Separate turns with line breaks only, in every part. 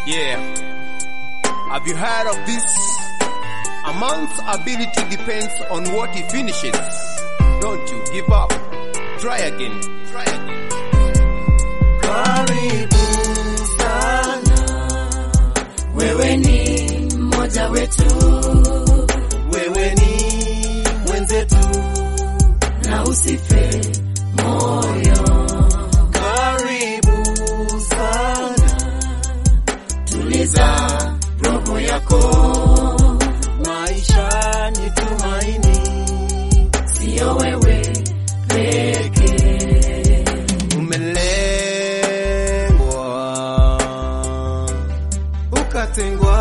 Yeah. Have you heard of this? A man's ability depends on what he finishes. Don't you give up. Try again. Try again.
Karibu sana, wewe ni mmoja wetu, wewe ni mwenzetu, na usife moyo. Karibu sana, tuliza roho yako, maisha ni tumaini, sio wewe pekee.
Umelengwa. Ukatengwa.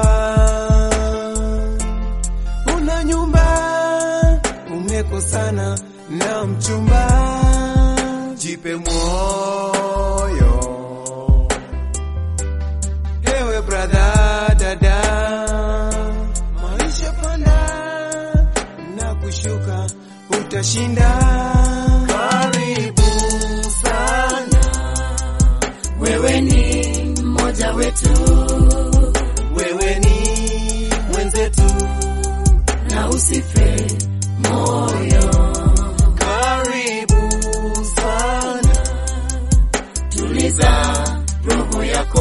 Una nyumba. Umekosana na mchumba. Jipe moyo. Ewe brother, dada. Maisha panda na kushuka. Utashinda.
Karibu sana, wewe ni mmoja wetu,
Wewe ni
mwenzetu, na usife moyo.
karibu
Sana, tuliza roho yako,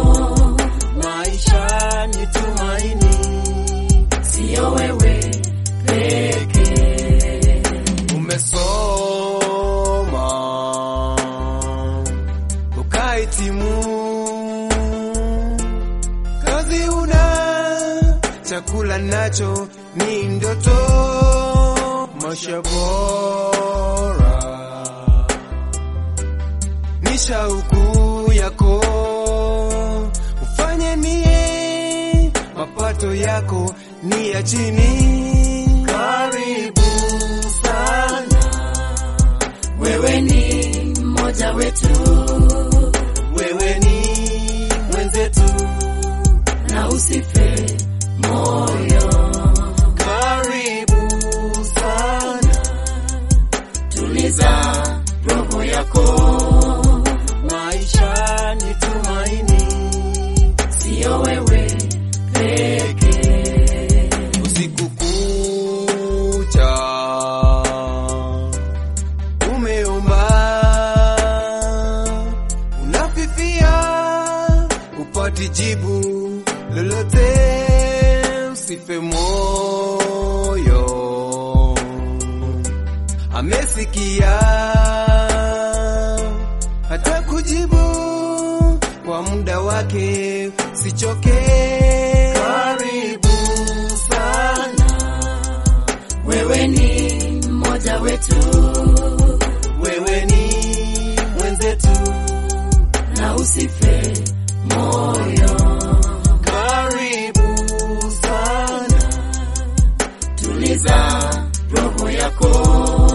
maisha ni tumaini, sio wewe pekee.
umesoma ukahitimu kazi una chakula nacho ni ndoto maisha bora ni shauku yako ufanye nie mapato yako ni ya chini
Karibu sana, wewe ni mmoja wetu,
wewe ni
mwenzetu, na usife moyo. Karibu sana, tuliza roho yako, maisha ni tumaini, sio wewe pekee.
usiku kucha umeomba unafifia upati jibu lolote usife moyo amesikia hata kujibu kwa muda wake sichoke
Karibu sana, wewe ni mmoja wetu,
wewe ni
mwenzetu, na usife moyo.
karibu
Sana, tuliza roho yako,